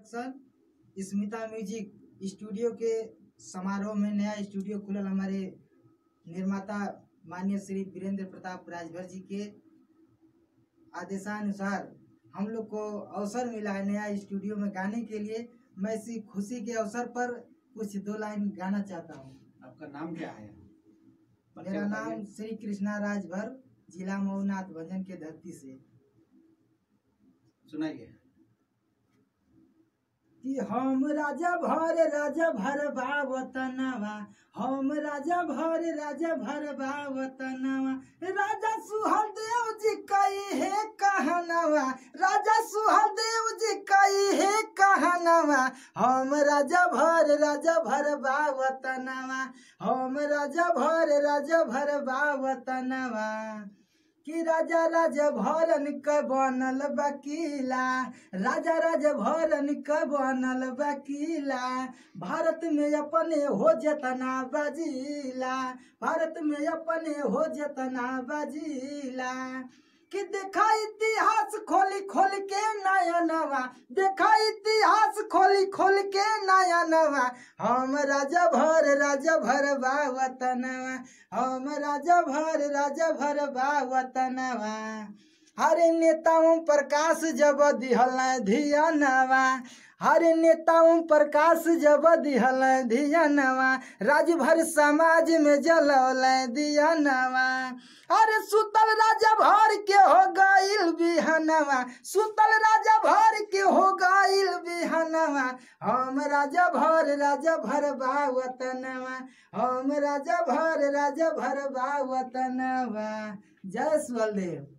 Production Smita music studio के समारोह में नया स्टूडियो खुलल हमारे निर्माता माननीय श्री वीरेंद्र प्रताप राजभर जी के आदेशानुसार हम लोग को अवसर मिला है नया स्टूडियो में गाने के लिए मैं इसी खुशी के अवसर पर कुछ दो लाइन गाना चाहता हूँ आपका नाम क्या है परिचय मेरा बताइए। नाम श्री कृष्णा राजभर जिला मऊनाथ भंजन के धरती से सुनाइए कि हम राजा भर राजा भर बावतनवा हम राजा भर राजा भर बावतनवा राजा सुहदेव जी कई है कहनवा राजा सुहदेव जी कई है कहनवा हम राजा भर राजा भर बावतनवा हम राजा भर राजा भर बावतनवा कि राजा राजा भरन क बनल बकीला राजा राजा भरन क बनल बकीला भारत में अपने हो जतना बजीला भारत में अपने हो जतना बजीला कि देखा इतिहास खोली खोल के नया नवा देखा इतिहास खोली खोल के नया नवा हम राजा भर राजा भर बावतनवा हम राजा भर राजा भर बावतनवा हरे नेताओं प्रकाश जब दिहल धियनवा हरे नेताओं प्रकाश जब दिहल धियनवा राजभर समाज में जलौल दियनवा अरे सुतल राजा भर के हो गईल बिहनवा सुतल राजा भर के हो गईल बिहनवा हम राजा भर राजा भर बावतनवा हम राजा भर राजा भर बावतनवा जय सुबलदेव